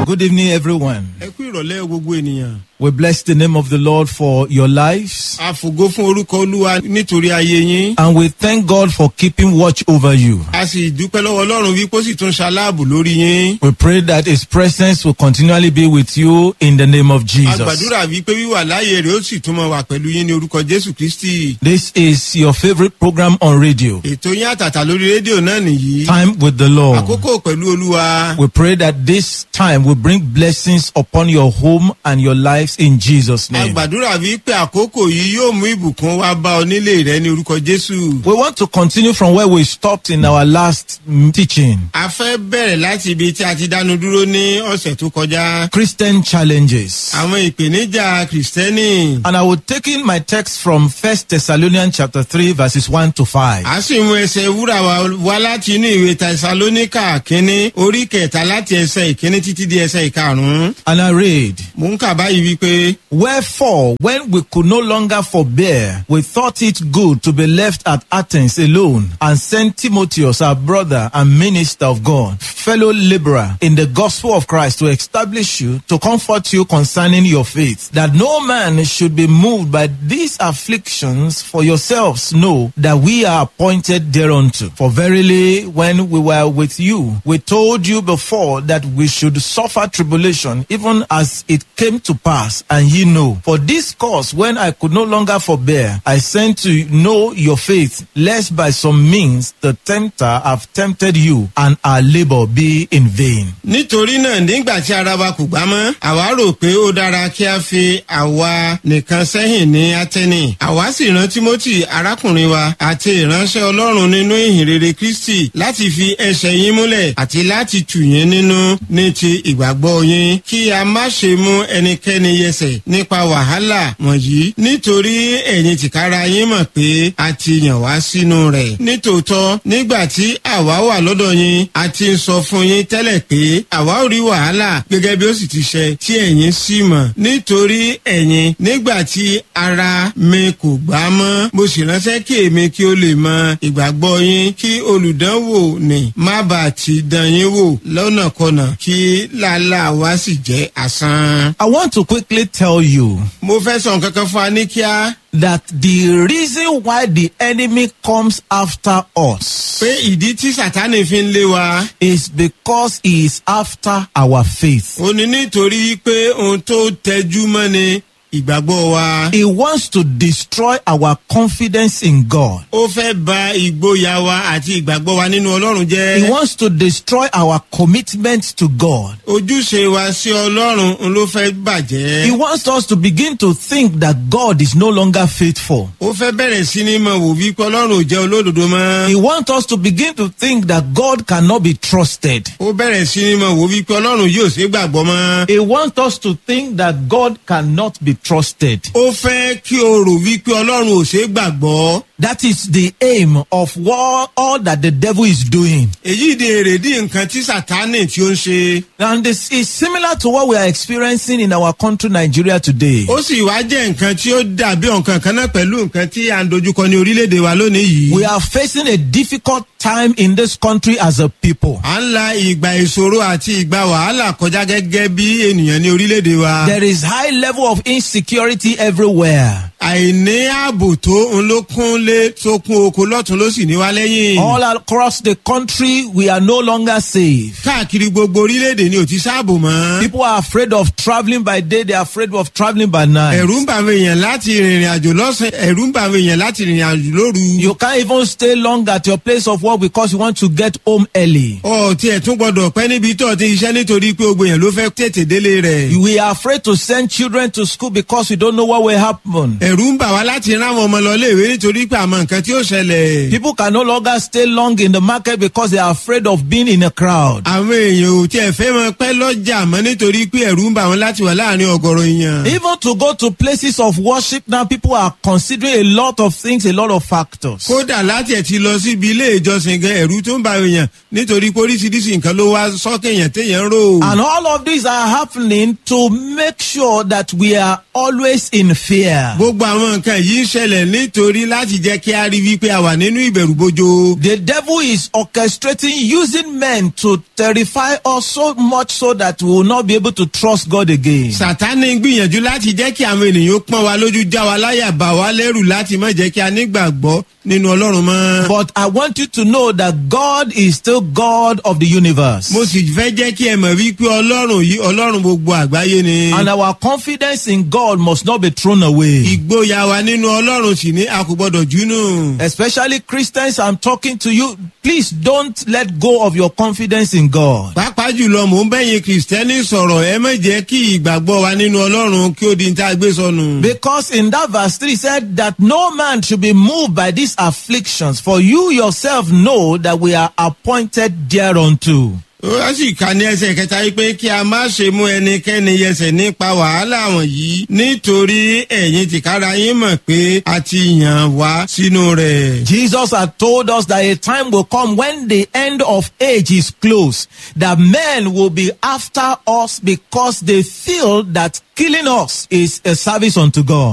Good evening, everyone. ẹ kú ìrọ̀lẹ́ gbogbo ènìyàn. We bless the name of the Lord for your lives. a fògo fún orúkọ olúwa nítorí ayé yín. And we thank God for keeping watch over you. a sì dúpẹ́ lọ́wọ́ ọlọ́run wípé ó sì tún ṣaláàbò lórí yín. We pray that His presence will continually be with you in the name of a Jesus. gbàdúrà wípé wíwà láàyè rẹ̀ ó sì tún mọ wà pẹ̀lú yín ní orúkọ jésù kristi. This is your favorite program on radio, ètò yín àtàtà lórí rédíò náà nìyí. Time with the Lord. àkókò pẹ̀lú olúwa. We pray that this time will bring blessings upon your home and your lives in Jesus' a name. gbàdúrà wípé àkókò yìí yóò mú ìbùkún wá bá ọ nílé rẹ ní orúkọ jésù. We want to continue from where we stopped in our last mm, teaching a fẹ́ bẹ̀rẹ̀ láti ibi tí a ti dánu dúró ní ọ̀sẹ̀ tó kọjá. Christian challenges. àwọn ìpèníjà kìrìsìtẹ́nì. And I will take in my text from First Thessalonians chapter 3, verses 1 to 5. a sì mú ẹsẹ̀ wúrà wa wá láti inú ìwé tẹsalóníkà kínní orí kẹta láti ẹsẹ̀ ìkíní títí di ẹsẹ̀ ìkarùn-ún. And I read, mò ń kà báyìí wípé Wherefore, when we could no longer forbear, we thought it good to be left at Athens alone, and sent Timotheus, our brother and minister of God, fellow laborer in the gospel of Christ, to establish you, to comfort you concerning your faith, that no man should be moved by these afflictions, for yourselves know that we are appointed thereunto. For verily, when we were with you, we told you before that we should suffer tribulation, even as it came to pass, and ye know. For this cause, when I could no longer forbear, I sent to know your faith, lest by some means the tempter have tempted you, and our labor be in vain. nítorí náà nígbà tí ara wa kò gbá mọ́ àwa rò pé ó dára kí a fi àwa nìkan sẹ́yìn ní atẹ́nì àwa sì rán timothy arákùnrin wa àti ìránṣẹ́ ọlọ́run nínú ìhìn rere kristi láti fi ẹsẹ̀ yín múlẹ̀ àti láti tù yín nínú ní ti ìgbàgbọ́ yín kí a má ṣe mú ẹnikẹ́ni yẹsẹ̀ nípa wàhálà wọ̀nyí nítorí ẹ̀yin tìkára yín mọ̀ pé a ti yàn wá sínú rẹ̀ nítòótọ́ nígbà tí àwa wà lọ́dọ̀ yín a ti ń sọ fún yín tẹ́lẹ̀ pé àwa ò rí wàhálà gẹ́gẹ́ bí ó sì ti ṣe tí ẹ̀yin sì mọ̀ nítorí ẹ̀yin nígbà tí ara mi kò gbá mọ́ mo sì ránṣẹ́ kí èmi kí ó lè mọ ìgbàgbọ́ yín kí olùdánwò ní má bàa ti dán yín wò lọ́nàkọnà kí làálàá wa sì jẹ́ àsán. I want to quickly tell you mo fẹ́ sọ nǹkan kan fún wa ní kíá that the reason why the enemy comes after us pé ìdí tí sátánì fi ń lé wa is because he is after our faith. ó ní nítorí pé ohun tó tẹjú mọ́ ni ìgbàgbọ́ wa. He wants to destroy our confidence in God. ó fẹ́ ba ìgboyà wa àti ìgbàgbọ́ wa nínú ọlọ́run He jẹ́. wants to destroy our commitment to God. ojúṣe wa sí ọlọ́run ń ló fẹ́ He bàjẹ́. wants us to begin to think that God is no longer faithful. ó fẹ́ bẹ̀rẹ̀ sí ní mọ̀ wò wípé ọlọ́run ò jẹ́ olódodo He mọ́. wants us to begin to think that God cannot be trusted. ó bẹ̀rẹ̀ sí ní mọ̀ wò wípé ọlọ́run yóò ṣe é gbàgbọ́ mọ́. He wants us to think that God cannot be trusted. ó fẹ́ kí o rò wípé ọlọ́run ò ṣe é gbàgbọ́. That is the aim of what all that the devil is doing. èyí di èrèdí nǹkan tí sátánì tí ó ń ṣe. And this is similar to what we are experiencing in our country, Nigeria, today. ó sì wá jẹ́ nǹkan tí ó dàbí nǹkan kan náà pẹ̀lú nǹkan tí à ń dojúkọ ní orílẹ̀-èdè wa lónìí yìí. We are facing a difficult time in this country as a people. à ń la ìgbà ìṣòro àti ìgbà wàhálà kọjá gẹ́gẹ́ bí ènìyàn ní orílẹ̀-èdè wa. There is high level of insecurity everywhere. àìní ààbò tó ń ló kún lé tó kún oko lọ́tún ló sì ní wá lẹ́yìn. All across the country, we are no longer safe. káàkiri gbogbo orílẹ̀-èdè ni ò ti sáàbò mọ́. People are afraid of traveling by day, they are afraid of traveling by night. ẹ̀rù ń bà àwọn èèyàn láti rìnrìn àjò lọ́sàn-án ẹ̀rù ń bà àwọn èèyàn láti rìnrìn àjò lóru. You can't even stay long at your place of work because you want to get home early. ọ̀ tí ẹ̀ tún gbọ́dọ̀ pẹ́ níbi tó ti iṣẹ́ nítorí pé gbogbo èèyàn ló fẹ́ tètè délé rẹ̀. We are afraid to send children to school because we don't know what will happen. ẹ̀rù ń bà wá láti rán àwọn ọmọ lọ léèwé nítorí pé àmọ́ nǹkan tí ó ṣẹlẹ̀. People can no longer stay long in the market because they are afraid of being in a crowd. àwọn èèyàn ò tiẹ̀ fẹ́ mọ pẹ́ lọ́jà mọ́ nítorí pé ẹ̀rù ń bà wọ́n láti wà láàrin ọ̀gọ̀rọ̀ èèyàn. Even to go to places of worship now, people are considering a lot of things, a lot of factors. kódà láti ẹ̀ ti lọ síbi ilé ìjọsìn gan ẹ̀rù tó ń bà èèyàn nítorí pé oríṣiríṣi nǹkan ló wá sọ́kè èèyàn téèyàn ń rò. And all of these are happening to make sure that we are always in fear. gbogbo gbogbo àwọn nǹkan yìí ń ṣẹlẹ̀ nítorí láti jẹ́ kí a rí wípé a wà nínú ìbẹ̀rù bojo. The devil is orchestrating using men to terrify us so much so that we will not be able to trust God again. sàtánì gbìyànjú láti jẹ́ kí àwọn ènìyàn pọ́n wa lójú já wa láyà bà wá lẹ́rù láti má jẹ́ kí a nígbàgbọ́ nínú ọlọ́run mọ́. But I want you to know that God is still God of the universe. mo sì fẹ́ jẹ́ kí ẹ mọ̀ wípé ọlọ́run yìí ọlọ́run gbogbo àgbáyé ni. And our confidence in God must not be thrown away. ìgboyà wa nínú ọlọ́run sì ní a kò gbọ́dọ̀ júnù. Especially Christians, I'm talking to you. Please don't let go of your confidence in God. pàápàá jùlọ mò ń bẹ̀yìn kìrìsìtẹ́nì sọ̀rọ̀ ẹ má jẹ́ kí ìgbàgbọ́ wa nínú ọlọ́run kí ó di ní tá a gbé sọnù. Because in that verse 3 said that no man should be moved by these afflictions, for you yourself know that we are appointed thereunto. ó sì ka ní ẹsẹ̀ kẹta yìí pé kí a má ṣe mú ẹnikẹ́ni yẹsẹ̀ nípa wàhálà wọ̀nyí nítorí ẹ̀yin tìkára yín mọ̀ pé a ti yàn wá sínú rẹ̀. Jesus had told us that a time will come when the end of age is close, that men will be after us because they feel that killing us is a service unto God.